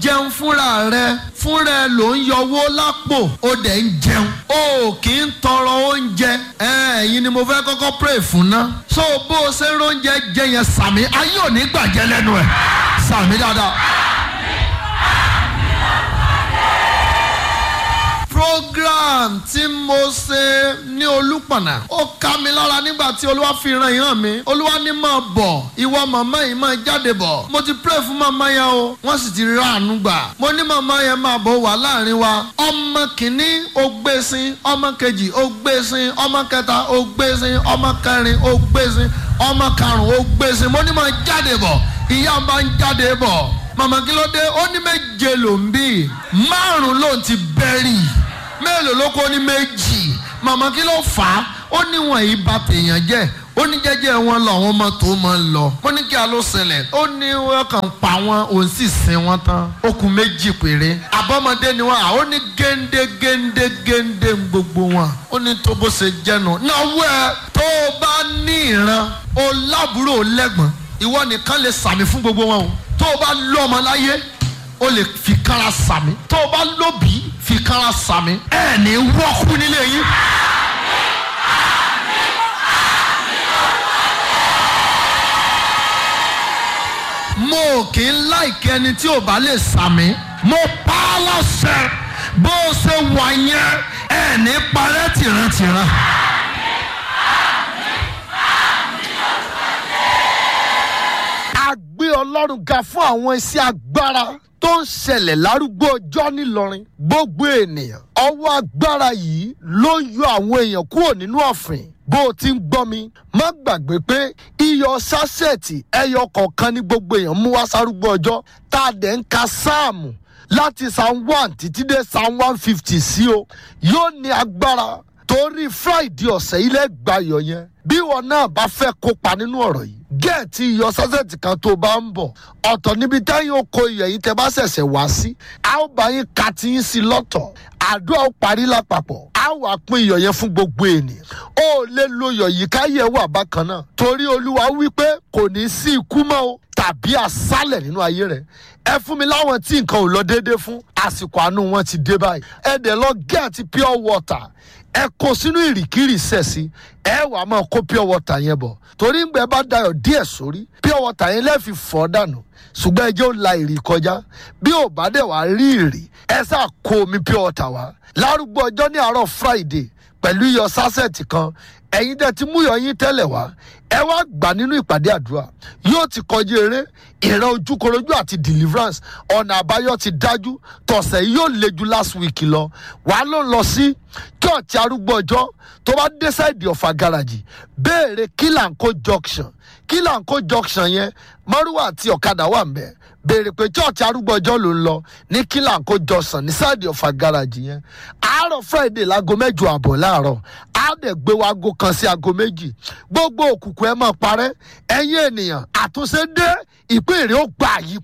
jẹun fúnra rẹ fúnra ẹ ló ń yọwó lápò ó dẹ̀ ń jẹun ó kì í tọrọ oúnjẹ ẹ̀yin ni mo fẹ́ kọ́kọ́ pray fún ná so bó o ṣe ń róúnjẹ jẹ yẹn sàmì ayé ò ní gbàjẹ́ lẹ́nu ẹ̀ sàmì dáadáa. program tí mo ṣe ní olúpọ̀nà ó ká mi lára nígbà tí olúwa fi ran ìhàn mi olúwa ní máa bọ̀ ìwọ màmá yìí máa jáde bọ̀ mo ti pray fún màmá yẹn o wọ́n sì ti rí àánú gbà mo ní màmá yẹn máa bọ̀ wà láàrin wa ọmọ kìíní ó gbé sin ọmọ kejì ó gbé sin ọmọ kẹta ó gbé sin ọmọ kẹrin ó gbé sin ọmọ karùn-ún ó gbé sin mo ní máa jáde bọ̀ ìyá máa ń jáde bọ̀ màmá kí ló dé ó ní méje ló ń bí márùn ló ti bẹ́rì mélòó ló kó ní méjì màmá kí ló fà á ó ní wọn yìí bà tèèyàn jẹ́ ó ní jẹ́jẹ́ wọn lọ àwọn ọmọ tó máa ń lọ mo ní kí a ló ṣẹlẹ̀ ó ní wọn kàn pa wọn òun sì sin wọn tán ó kù méjì péré àbọ̀mọdé ni wọn à ó ní géńdé géńdé géńdé gbogbo wọn ó ní tó bó ṣe jẹ́nu náwó ẹ tó o bá ní ìran o lábúrò lẹ́gbọ̀n ìwọ nìkan lè sàmì fún gbogbo wọn o tó o bá lọ́mọ láyé o lè fi kára sàmì tó o bá lóbi fi kára sàmì ẹ ní wọ́kú nílé yín. mo kì í láìkí ẹni tí ò bá lè sàmì mo pa á lọ́sẹ̀ bó o ṣe wà yẹn ẹ ní parẹ́ tìrantìran. a gbé ọlọ́run ga fún àwọn iṣẹ́ agbára tó ń ṣẹlẹ̀ lárúgbó ọjọ́ nílọrin gbogbo ènìyàn ọwọ́ agbára yìí ló ń yọ àwọn èèyàn kúrò nínú ọ̀fìn bó o ti ń gbọ́ mi má gbàgbé pé iyọ̀ sásẹ̀tì ẹyọ kọ̀ọ̀kan ní gbogbo èèyàn mú wá sárúgbó ọjọ́ tá a dẹ̀ ń ka sáàmù láti psalm one títí dé psalm one fifty sí o yóò ní agbára torí friday ọ̀sẹ̀ ilé gbayọ̀ yẹn bí wọn náà bá fẹ́ kópa nínú ọ̀rọ̀ yìí gẹ́ẹ̀tì iyọ̀ sásẹ̀tì kan tó bá ń bọ̀ ọ̀tọ̀ níbi táyọ̀ oko iyọ̀ yìí tẹ́ bá ṣẹ̀ṣẹ̀ wá sí a ó bá yín ka ti yín sí lọ́tọ̀ àdúrà ó parí lápapọ̀ a wà pín iyọ̀ yẹn fún gbogbo ènìyàn ó lè lo iyọ̀ yìí káyẹ̀ wà bákan náà torí olúwa wípé kò ní sí ikú mọ́ o tàbí àsálẹ̀ nínú ayé rẹ̀ ẹ fún mi láwọn tí nǹkan ò lọ déédéé fún àsìkò àánú wọn ti dé báyìí ẹ dẹ̀ lọ gẹ́ẹ̀tì pure water ẹ kó sínú ìrìkìrì sẹ̀sì ẹ wàá máa kó pure water yẹn bọ̀ torí ngbẹ bá dayọ̀ díẹ̀ sórí pure water yẹn lẹ́ẹ̀fi fọ́ dànù ṣùgbọ́n ẹ jẹ́ ó la ìrì kọjá bí ò bá dẹ̀ wá rí ìrì ẹ sá kó omi pure water wá lárúgbó ọjọ́ ní àárọ̀ friday pẹ̀lú iyọ̀ sásẹ̀tì kan ẹ̀yin dẹ̀ ti mú iyọ̀ yín tẹ́lẹ̀ wá ẹ wá gbà nínú ìpàdé àdúrà yóò ti kọjú eré ìran ojúkorojú àti deliverance ọ̀nà àbáyọ ti dájú tọ̀sẹ̀ yìí yóò le ju last week lọ wàá ló ń lọ sí church arúgbó ọjọ́ tó bá dé sáìdì ọ̀fà garaji béèrè kílànkó junction kílànkó junction yẹn márùwà àti ọ̀kadà wà ń bẹ̀ béèrè pé church arúgbó ọjọ́ ló ń lọ ní kílànkó junction ní sáìdì ọ̀fà garaji yẹn àárọ̀ friday láago mẹ́jọ àbọ̀ láàárọ̀ á dẹ̀ gbé wa aago kan sí aago méjì gbogbo òkùnkùn ẹ máa parẹ́ ẹ̀yin ènìyàn àtúnṣe dé ìpín èrè ó gbà yí